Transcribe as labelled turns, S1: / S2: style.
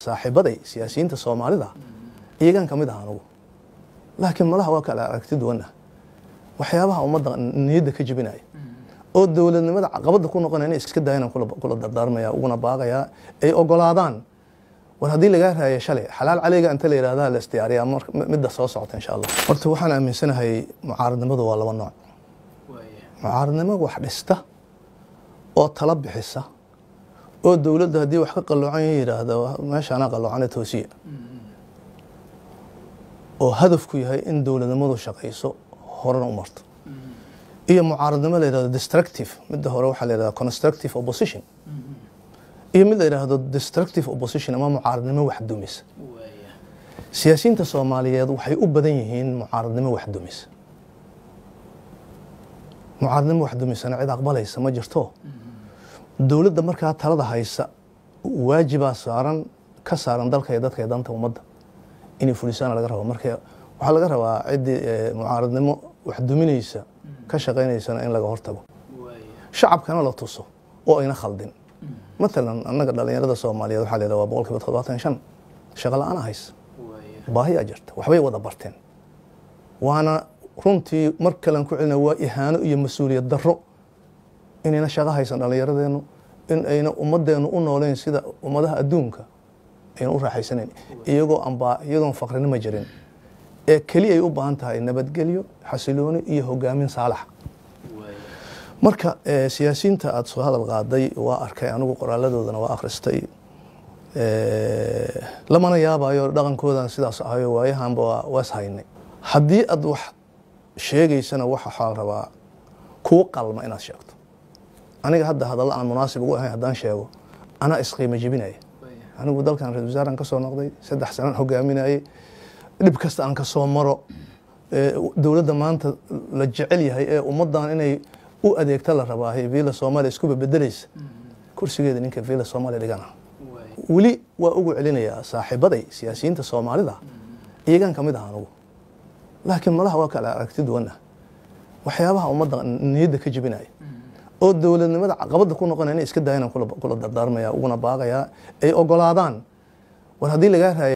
S1: saaxiibaday siyaasiyiinta soomaalida iyagan ka mid ah anugu laakiin malaha waa kala aragti duwanah waxyaabaha ummadda niyadda ka jebinaya oo dowladnimada caqabadda ku noqonaya inay iska dayanaan kula dardaarmaya uguna baaqayaa ay ogolaadaan war haddii lagaa raaya shalay xalaal caleyga inta la yidhahda la isdiyaariyaa midda soo socota insha allah horta waxaan aaminsanahay mucaaradnimadu waa laba nooc mucaaradnimo wax dhista oo tala bixisa oo dowladda haddii wax ka qaloocan yidhaahda meeshaanaa qaloocane toosiya oo hadafku yahay in dowladnimadu shaqayso horena u marto iyo mucaaradnimo la yidhahdo destructive midda hore waxaa la yidhahda constructive opposition iyo mid la yidhaahdo destructive opposition ama mucaaradnimo wax dumisa siyaasiyiinta soomaaliyeed waxay u badan yihiin mucaaradnimo wax dumisa mucaaradnimo wax dumisana cid aqbalaysa ma jirto dowladda markaa talada haysa waajibaa saaran ka saaran dalka iyo dadka iyo danta ummadda inay fulisaana laga rabo marka waxaa laga rabaa ciddii mucaaradnimo wax duminaysa ka shaqaynaysana in laga hortago shacabkana la tuso oo ayna khaldin matalan annaga dhalinyarada soomaaliyeed waxaa la yidhaha waa boqol kiiba toddobaatan shan shaqo la-aan haysa baahiyaa jirta waxbay wada barteen waana runtii mar kalean ku celina waa ihaano iyo mas-uuliyad darro inayna shaqo haysan dhallinyaradeennu in ayna ummadeennu u nooleyn sida ummadaha adduunka ayna u raaxaysanayn iyagoo anbaa iyadoon faqrinimo jirin ee keli ay u baahan tahay nabadgelyo xasilooni iyo hogaamin saalax marka siyaasiyiinta aada soo hadal qaaday waa arkay anigu qoraaladoodana waa akhristay lamana yaabayo dhaqankoodan sidaas ahayo waayahanba waa is haynay haddii aad wax sheegaysana waxaa rabaa kuu qalma inaad sheegto aniga hadda hadalla aan munaasib ugu ahayn haddaan sheego anaa isqiimo jebinaya anigu dalkan ra-isul wasaaran kasoo noqday saddex sanaan hogaaminayay dhib kasta aan kasoo maro dowladda maanta la jecel yahay ee ummaddan inay u adeegta la rabaahay villa soomaaliya iskuba bedelaysa kursigeeda ninka villa soomaaliya dhigana weli waa ugu celinayaa saaxiibaday siyaasiyiinta soomaalida iyagan ka mid ah anugu laakiin malaha waa kala aragti duwanah waxyaabaha ummadda niyadda ka jebinaya oo dowladnimada caqabadda ku noqonaya inay iska dayanaan kula dardaarmaya uguna baaqayaa ay ogolaadaan war haddii lagaa raaya